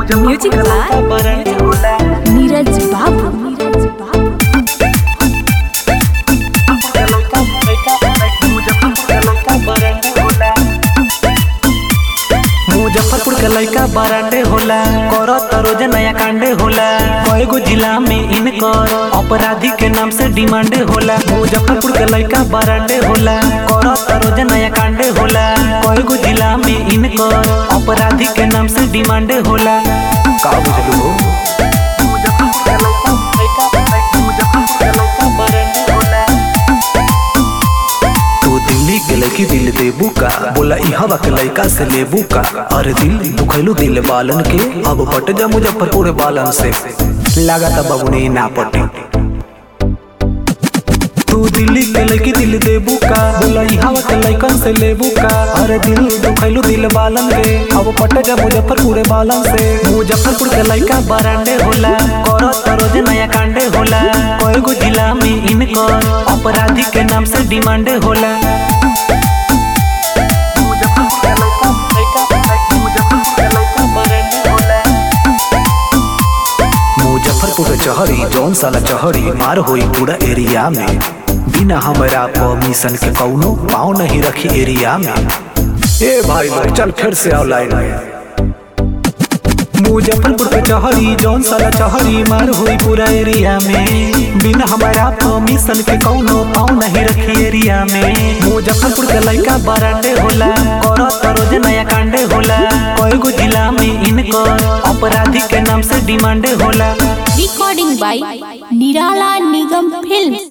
music by Neeraj बाबू नीरज बाबू मुजफ्फरपुर के लड़का बरांडे होला करत रोज नया कांडे होला कएगो जिला में इनकर अपराधी के नाम से डिमांडे होला मुजफ्फरपुर के लड़का बरांडे होला करत रोज नया कांडे होला कएगो जिला में इनकर अपराधी के नाम से डिमांडे होला का बुझलू हो तू दिल्ली के लड़की दिल देबू का बोला ई हवा के लड़का से लेबू का अरे दिल दुखैलू दिल बालन के अब पट जा मुजफ्फरपुर बालन से लागता बबुनी ना पटी तू दिल्ली के लड़की दिल देबू का बोला ई हवा के लड़कन से लेबू का अरे दिल दुखैलू दिल बालन के अब पट जा मुजफ्फरपुर बालन से मुजफ्फरपुर के लड़का बरांडे होला करत रोज नया कांडे होला कएगो जिला में इनकर अपराधी के नाम से डिमांडे होला मुजफ्फरपुर चहरी जौन साला चहरी मार होई पूरा एरिया में बिना हमरा परमिशन के कौनो पाँव नहीं रखी एरिया में ए भाई लोग चल फिर से आओ लाइन में मुजफ्फरपुर के चहरी जौन साला चहरी मार हुई पूरा एरिया में बिना हमारा परमिशन के कौनो पाँव नहीं रखी एरिया में मुजफ्फरपुर के लड़का बरांडे होला करत रोज नया कांडे होला कएगो जिला में इनकर अपराधी के नाम से डिमांडे होला रिकॉर्डिंग बाय निराला निगम फिल्म